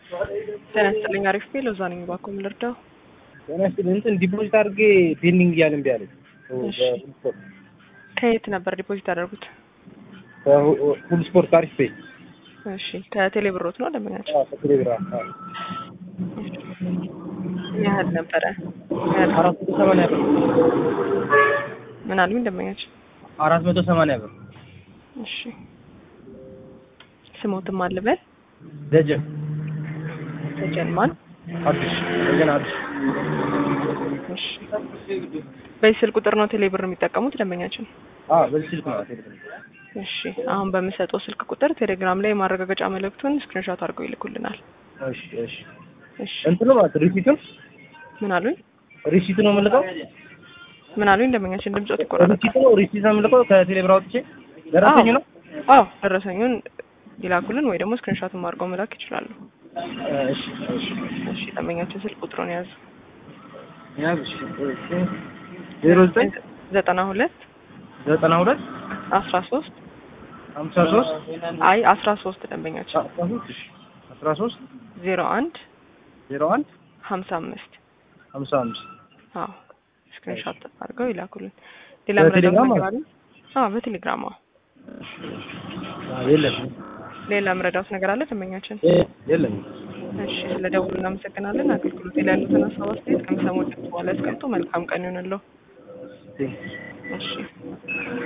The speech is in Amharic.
ጤና ይስጥልኝ። አሪፍ ቤል እዛ ነኝ። እባክዎ ምን ልርዳው? ጤና ይስጥልኝ። እንትን ዲፖዚት አድርጌ ፔንዲንግ እያለ እምቢ አለኝ። እሺ። ከየት ነበር ዲፖዚት ያደርጉት? ሁሉ ስፖርት አሪፍ ፔ እሺ። ከቴሌ ብሮት ነው ደንበኛቸው? ከቴሌብራ ምን ያህል ነበረ? ምን ያህል? አራት መቶ ሰማንያ ብር ምን አሉኝ ደንበኛቸው? አራት መቶ ሰማንያ ብር እሺ። ስሞትም አልበል ደጀን ተጀልማል። አዲስ ደጀን አዲስ እሺ። በዚህ ስልክ ቁጥር ነው ቴሌ ብር የሚጠቀሙት ደንበኛችን? አዎ በዚህ ስልክ ነው ቴሌብር እሺ። አሁን በምሰጠው ስልክ ቁጥር ቴሌግራም ላይ የማረጋገጫ መልእክቱን ስክሪንሾት አድርገው ይልኩልናል። እሺ እሺ እሺ። እንትኑ ማለት ሪሲቱን ምን አሉኝ? ሪሲቱ ነው የምልከው ምን አሉኝ ደንበኛችን? ድምጾት ይቆራረጣል። ሪሲቱ ነው ሪሲት ነው የምልከው ከቴሌብር አውጥቼ ደረሰኝ ነው አዎ ደረሰኙን ይላኩልን ወይ ደግሞ ስክሪንሾትም አድርገው መላክ ይችላሉ። እሺ እሺ እሺ ደንበኛችን ስልክ ቁጥሩን ያዙ። ያዝ እሺ ዜሮ ዘጠኝ ዘጠና ሁለት ዘጠና ሁለት አስራ ሶስት ሀምሳ ሶስት አይ አስራ ሶስት ደንበኛችን አስራ ሶስት እሺ አስራ ሶስት ዜሮ አንድ ዜሮ አንድ ሀምሳ አምስት ሀምሳ አምስት አዎ ስክሪንሾት አድርገው ይላኩልን። ሌላ በቴሌግራም ምረዳት ነገር አለ? አዎ በቴሌግራም አዎ። የለም ሌላ ምረዳት ነገር አለ ደንበኛችን? የለም እሺ ስለ ደውሉ እናመሰግናለን። አገልግሎት ላይ ያሉትን ሀሳብ አስተያየት ከሚሰሙት በኋላ ያስቀምጡ። መልካም ቀን ይሆንልዎ። እሺ